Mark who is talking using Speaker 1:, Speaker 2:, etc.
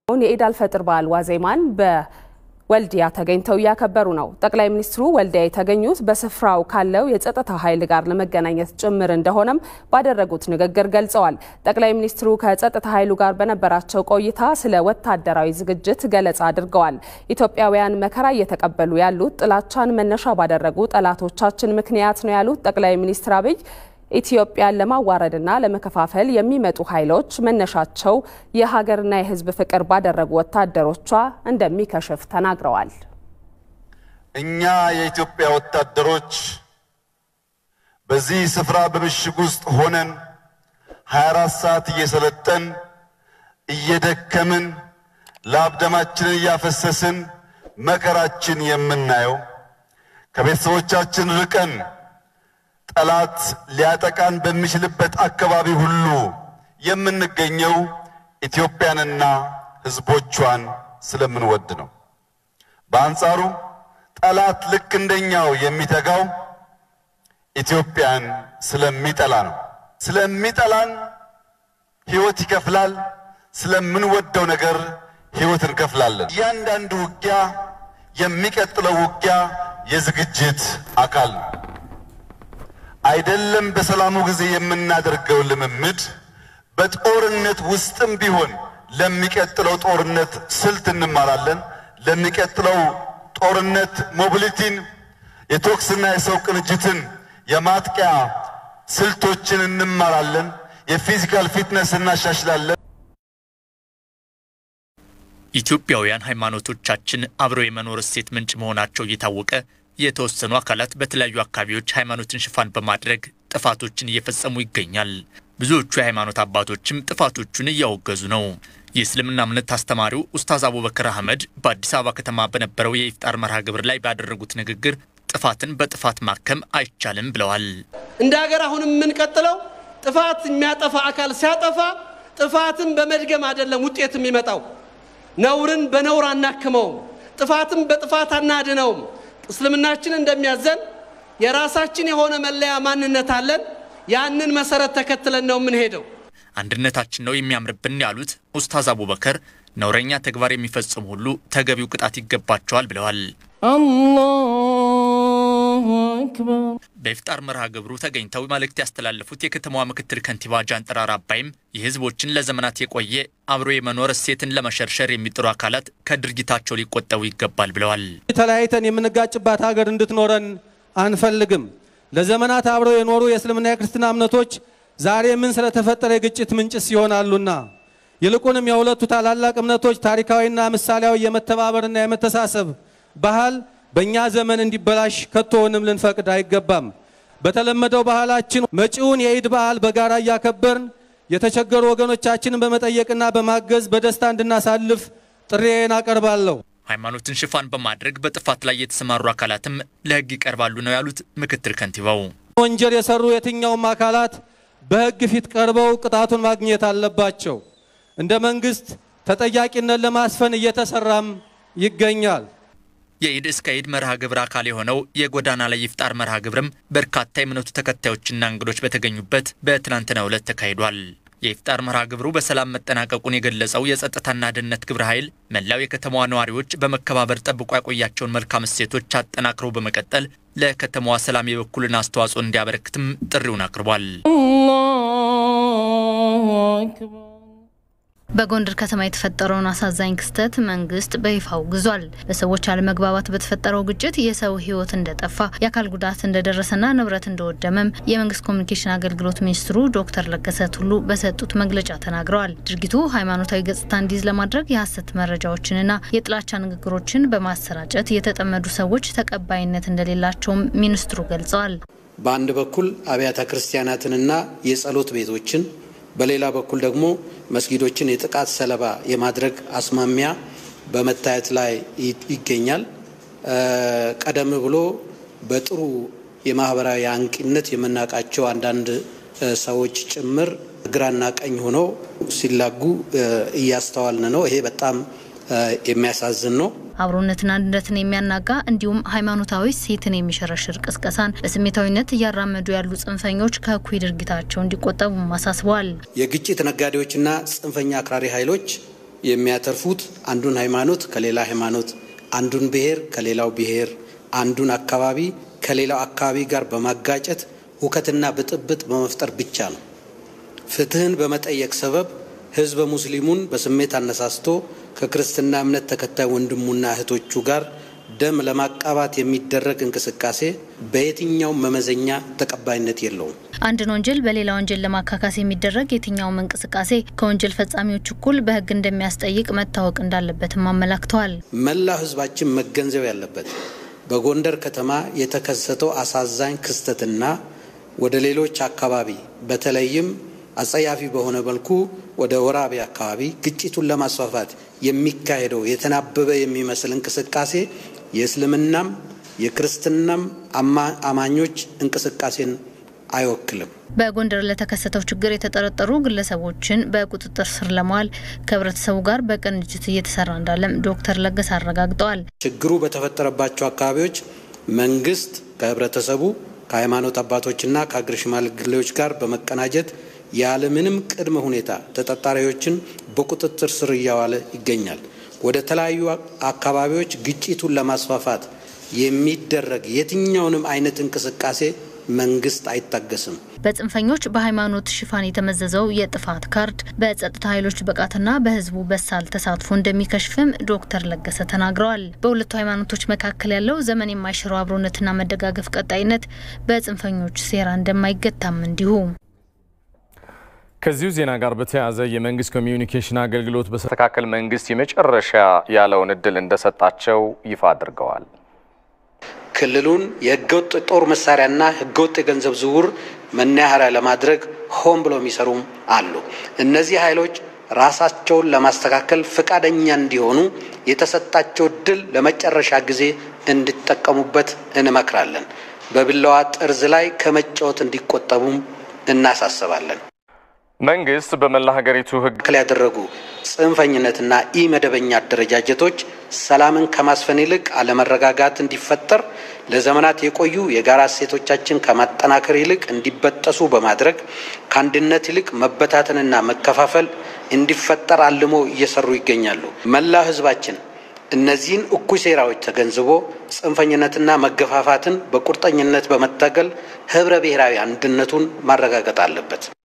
Speaker 1: የኢድ አልፈጥር በዓል ዋዜማን በወልዲያ ተገኝተው እያከበሩ ነው። ጠቅላይ ሚኒስትሩ ወልዲያ የተገኙት በስፍራው ካለው የጸጥታ ኃይል ጋር ለመገናኘት ጭምር እንደሆነም ባደረጉት ንግግር ገልጸዋል። ጠቅላይ ሚኒስትሩ ከጸጥታ ኃይሉ ጋር በነበራቸው ቆይታ ስለ ወታደራዊ ዝግጅት ገለጻ አድርገዋል። ኢትዮጵያውያን መከራ እየተቀበሉ ያሉት ጥላቻን መነሻ ባደረጉ ጠላቶቻችን ምክንያት ነው ያሉት ጠቅላይ ሚኒስትር አብይ ኢትዮጵያን ለማዋረድና ለመከፋፈል የሚመጡ ኃይሎች መነሻቸው የሀገርና የሕዝብ ፍቅር ባደረጉ ወታደሮቿ እንደሚከሽፍ ተናግረዋል።
Speaker 2: እኛ የኢትዮጵያ ወታደሮች በዚህ ስፍራ በምሽግ ውስጥ ሆነን 24 ሰዓት እየሰለጠን እየደከምን ላብ ደማችንን እያፈሰስን መከራችን የምናየው ከቤተሰቦቻችን ርቀን ጠላት ሊያጠቃን በሚችልበት አካባቢ ሁሉ የምንገኘው ኢትዮጵያንና ሕዝቦቿን ስለምንወድ ነው። በአንጻሩ ጠላት ልክ እንደኛው የሚተጋው ኢትዮጵያን ስለሚጠላ ነው። ስለሚጠላን ሕይወት ይከፍላል። ስለምንወደው ነገር ሕይወት እንከፍላለን። እያንዳንዱ ውጊያ የሚቀጥለው ውጊያ የዝግጅት አካል ነው። አይደለም በሰላሙ ጊዜ የምናደርገው ልምምድ በጦርነት ውስጥም ቢሆን ለሚቀጥለው ጦርነት ስልት እንማራለን። ለሚቀጥለው ጦርነት ሞቢሊቲን፣ የቶክስና የሰው ቅንጅትን፣ የማጥቂያ ስልቶችን እንማራለን። የፊዚካል ፊትነስ እናሻሽላለን።
Speaker 3: ኢትዮጵያውያን ሃይማኖቶቻችን አብረው የመኖር እሴት ምንጭ መሆናቸው እየታወቀ የተወሰኑ አካላት በተለያዩ አካባቢዎች ሃይማኖትን ሽፋን በማድረግ ጥፋቶችን እየፈጸሙ ይገኛል። ብዙዎቹ የሃይማኖት አባቶችም ጥፋቶቹን እያወገዙ ነው። የእስልምና እምነት አስተማሪው ኡስታዝ አቡበከር አህመድ በአዲስ አበባ ከተማ በነበረው የኢፍጣር መርሃ ግብር ላይ ባደረጉት ንግግር ጥፋትን በጥፋት ማከም አይቻልም ብለዋል።
Speaker 4: እንደ ሀገር አሁንም የምንቀጥለው ጥፋት የሚያጠፋ አካል ሲያጠፋ ጥፋትን በመድገም አይደለም ውጤት የሚመጣው። ነውርን በነውር አናክመውም፣ ጥፋትን በጥፋት አናድነውም። እስልምናችን እንደሚያዘን የራሳችን የሆነ መለያ ማንነት አለን። ያንን መሰረት ተከትለን ነው የምንሄደው።
Speaker 3: አንድነታችን ነው የሚያምርብን ያሉት ኡስታዝ አቡበከር ነውረኛ ተግባር የሚፈጽሙ ሁሉ ተገቢው ቅጣት ይገባቸዋል ብለዋል።
Speaker 5: አላሁ አክበር።
Speaker 3: በኢፍጣር መርሃ ግብሩ ተገኝተው መልእክት ያስተላለፉት የከተማዋ ምክትል ከንቲባ ጃንጥራር አባይም የሕዝቦችን ለዘመናት የቆየ አብሮ የመኖር እሴትን ለመሸርሸር የሚጥሩ አካላት ከድርጊታቸው ሊቆጠቡ ይገባል ብለዋል።
Speaker 6: ተለያይተን የምንጋጭባት ሀገር እንድትኖረን አንፈልግም። ለዘመናት አብረው የኖሩ የእስልምና የክርስትና እምነቶች ዛሬ ምን ስለተፈጠረ የግጭት ምንጭስ ይሆናሉና ይልቁንም የሁለቱ ታላላቅ እምነቶች ታሪካዊና ምሳሌያዊ የመተባበርና የመተሳሰብ ባህል በእኛ ዘመን እንዲበላሽ ከቶውንም ልንፈቅድ አይገባም። በተለመደው ባህላችን መጪውን የኢድ በዓል በጋራ እያከበርን የተቸገሩ ወገኖቻችንን በመጠየቅና በማገዝ በደስታ እንድናሳልፍ ጥሪዬን አቀርባለሁ።
Speaker 3: ሃይማኖትን ሽፋን በማድረግ በጥፋት ላይ የተሰማሩ አካላትም ለሕግ ይቀርባሉ ነው ያሉት ምክትል ከንቲባው።
Speaker 6: ወንጀል የሰሩ የትኛውም አካላት በሕግ ፊት ቀርበው ቅጣቱን ማግኘት አለባቸው። እንደ መንግስት ተጠያቂነት ለማስፈን እየተሰራም ይገኛል።
Speaker 3: የኢድ እስከ ኢድ መርሃ ግብር አካል የሆነው የጎዳና ላይ ኢፍጣር መርሃ ግብርም በርካታ የእምነቱ ተከታዮችና እንግዶች በተገኙበት በትናንትናው ዕለት ተካሂዷል። የኢፍጣር መርሃ ግብሩ በሰላም መጠናቀቁን የገለጸው የጸጥታና ደህንነት ግብረ ኃይል መላው የከተማዋ ነዋሪዎች በመከባበር ጠብቆ ያቆያቸውን መልካም እሴቶች አጠናክረው በመቀጠል ለከተማዋ ሰላም የበኩልን አስተዋጽኦ እንዲያበረክትም ጥሪውን አቅርቧል።
Speaker 5: አላሁ አክበር።
Speaker 7: በጎንደር ከተማ የተፈጠረውን አሳዛኝ ክስተት መንግስት በይፋ አውግዟል። በሰዎች አለመግባባት በተፈጠረው ግጭት የሰው ሕይወት እንደጠፋ የአካል ጉዳት እንደደረሰና ንብረት እንደወደመም የመንግስት ኮሚኒኬሽን አገልግሎት ሚኒስትሩ ዶክተር ለገሰ ቱሉ በሰጡት መግለጫ ተናግረዋል። ድርጊቱ ሃይማኖታዊ ገጽታ እንዲይዝ ለማድረግ የሐሰት መረጃዎችንና የጥላቻ ንግግሮችን በማሰራጨት የተጠመዱ ሰዎች ተቀባይነት እንደሌላቸውም ሚኒስትሩ ገልጸዋል።
Speaker 8: በአንድ በኩል አብያተ ክርስቲያናትንና የጸሎት ቤቶችን በሌላ በኩል ደግሞ መስጊዶችን የጥቃት ሰለባ የማድረግ አስማሚያ በመታየት ላይ ይገኛል። ቀደም ብሎ በጥሩ የማህበራዊ አንቂነት የምናውቃቸው አንዳንድ ሰዎች ጭምር ግራና ቀኝ ሆነው ሲላጉ እያስተዋልን ነው። ይሄ በጣም የሚያሳዝን ነው።
Speaker 7: አብሮነትና አንድነትን የሚያናጋ እንዲሁም ሃይማኖታዊ ሴትን የሚሸረሽር ቅስቀሳን በስሜታዊነት እያራመዱ ያሉ ጽንፈኞች ከእኩይ ድርጊታቸው እንዲቆጠቡም አሳስበዋል።
Speaker 8: የግጭት ነጋዴዎችና ጽንፈኛ አክራሪ ኃይሎች የሚያተርፉት አንዱን ሃይማኖት ከሌላ ሃይማኖት፣ አንዱን ብሔር ከሌላው ብሔር፣ አንዱን አካባቢ ከሌላው አካባቢ ጋር በማጋጨት ሁከትና ብጥብጥ በመፍጠር ብቻ ነው። ፍትህን በመጠየቅ ሰበብ ህዝበ ሙስሊሙን በስሜት አነሳስቶ ከክርስትና እምነት ተከታይ ወንድሙና እህቶቹ ጋር ደም ለማቃባት የሚደረግ እንቅስቃሴ በየትኛውም መመዘኛ ተቀባይነት የለውም።
Speaker 7: አንድን ወንጀል በሌላ ወንጀል ለማካካስ የሚደረግ የትኛውም እንቅስቃሴ ከወንጀል ፈጻሚዎች እኩል በህግ እንደሚያስጠይቅ መታወቅ እንዳለበትም አመላክተዋል።
Speaker 8: መላው ህዝባችን መገንዘብ ያለበት በጎንደር ከተማ የተከሰተው አሳዛኝ ክስተትና ወደ ሌሎች አካባቢ በተለይም አጸያፊ በሆነ መልኩ ወደ ወራቤ አካባቢ ግጭቱን ለማስፋፋት የሚካሄደው የተናበበ የሚመስል እንቅስቃሴ የእስልምናም የክርስትናም አማኞች እንቅስቃሴን አይወክልም።
Speaker 7: በጎንደር ለተከሰተው ችግር የተጠረጠሩ ግለሰቦችን በቁጥጥር ስር ለመዋል ከህብረተሰቡ ጋር በቅንጅት እየተሰራ እንዳለም ዶክተር ለገሰ አረጋግጠዋል።
Speaker 8: ችግሩ በተፈጠረባቸው አካባቢዎች መንግስት ከህብረተሰቡ ከሃይማኖት አባቶችና ከአገር ሽማግሌዎች ጋር በመቀናጀት ያለምንም ቅድመ ሁኔታ ተጠርጣሪዎችን በቁጥጥር ስር እያዋለ ይገኛል። ወደ ተለያዩ አካባቢዎች ግጭቱን ለማስፋፋት የሚደረግ የትኛውንም አይነት እንቅስቃሴ መንግስት አይታገስም።
Speaker 7: በጽንፈኞች በሃይማኖት ሽፋን የተመዘዘው የጥፋት ካርድ በጸጥታ ኃይሎች ብቃትና በህዝቡ በሳል ተሳትፎ እንደሚከሽፍም ዶክተር ለገሰ ተናግረዋል። በሁለቱ ሃይማኖቶች መካከል ያለው ዘመን የማይሽረው አብሮነትና መደጋገፍ ቀጣይነት በጽንፈኞች ሴራ እንደማይገታም እንዲሁ
Speaker 9: ከዚሁ ዜና ጋር በተያያዘ የመንግስት ኮሚዩኒኬሽን አገልግሎት በስተካከል መንግስት የመጨረሻ ያለውን እድል እንደሰጣቸው ይፋ አድርገዋል።
Speaker 8: ክልሉን የህገወጥ ጦር መሳሪያና ህገወጥ የገንዘብ ዝውውር መናኸሪያ ለማድረግ ሆን ብሎ የሚሰሩም አሉ። እነዚህ ኃይሎች ራሳቸውን ለማስተካከል ፈቃደኛ እንዲሆኑ የተሰጣቸው እድል ለመጨረሻ ጊዜ እንዲጠቀሙበት እንመክራለን። በቢላዋ ጠርዝ ላይ ከመጫወት እንዲቆጠቡም እናሳስባለን።
Speaker 9: መንግስት በመላ ሀገሪቱ ህግ
Speaker 8: ክል ያደረጉ ጽንፈኝነትና ኢ መደበኛ አደረጃጀቶች ሰላምን ከማስፈን ይልቅ አለመረጋጋት እንዲፈጠር ለዘመናት የቆዩ የጋራ እሴቶቻችን ከማጠናከር ይልቅ እንዲበጠሱ በማድረግ ከአንድነት ይልቅ መበታተንና መከፋፈል እንዲፈጠር አልሞ እየሰሩ ይገኛሉ። መላው ህዝባችን እነዚህን እኩይ ሴራዎች ተገንዝቦ ጽንፈኝነትና መገፋፋትን በቁርጠኝነት በመታገል ህብረ ብሔራዊ አንድነቱን ማረጋገጥ አለበት።